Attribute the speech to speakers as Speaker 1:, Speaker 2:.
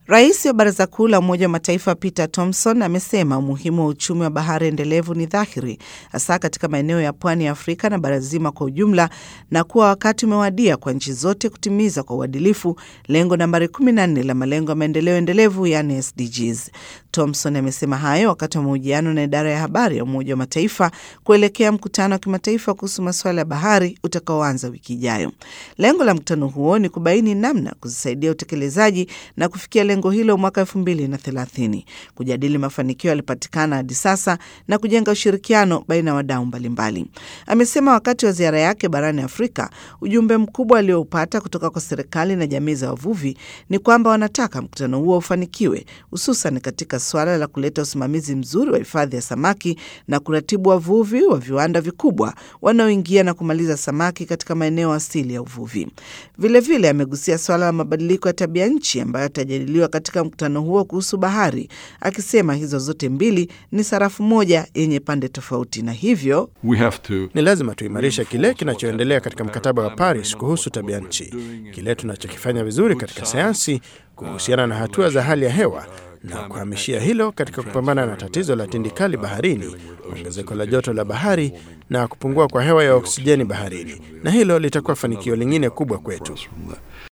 Speaker 1: Rais wa Baraza Kuu la Umoja wa Mataifa Peter Thompson amesema umuhimu wa uchumi wa bahari endelevu ni dhahiri, hasa katika maeneo ya pwani ya Afrika na bara zima kwa ujumla, na kuwa wakati umewadia kwa nchi zote kutimiza kwa uadilifu lengo nambari 14 la malengo ya maendeleo endelevu, yani SDGs. Thompson amesema hayo wakati wa mahojiano na idara ya habari ya Umoja wa Mataifa kuelekea mkutano wa kimataifa kuhusu masuala ya bahari utakaoanza wiki ijayo. Lengo la mkutano huo ni kubaini namna kuzisaidia utekelezaji na kufikia lengo hilo mwaka elfu mbili na thelathini, kujadili mafanikio yalipatikana hadi sasa na kujenga ushirikiano baina ya wadau mbalimbali. Amesema wakati wa ziara yake barani Afrika, ujumbe mkubwa alioupata kutoka kwa serikali na jamii za wavuvi ni kwamba wanataka mkutano huo ufanikiwe, hususan katika suala la kuleta usimamizi mzuri wa hifadhi ya samaki na kuratibu wavuvi wa viwanda vikubwa wanaoingia na kumaliza samaki katika maeneo asili ya uvuvi. Vilevile amegusia suala la mabadiliko ya tabia nchi ambayo yatajadiliwa katika mkutano huo kuhusu bahari, akisema hizo zote mbili ni sarafu moja yenye pande tofauti, na hivyo
Speaker 2: We have to
Speaker 3: Ni lazima tuimarishe kile kinachoendelea katika mkataba wa Paris kuhusu tabia nchi, kile tunachokifanya vizuri katika sayansi kuhusiana na hatua za hali ya hewa na kuhamishia hilo katika kupambana na tatizo la tindikali baharini, ongezeko la joto la bahari na kupungua kwa hewa ya oksijeni baharini, na hilo litakuwa fanikio lingine kubwa kwetu.
Speaker 2: from the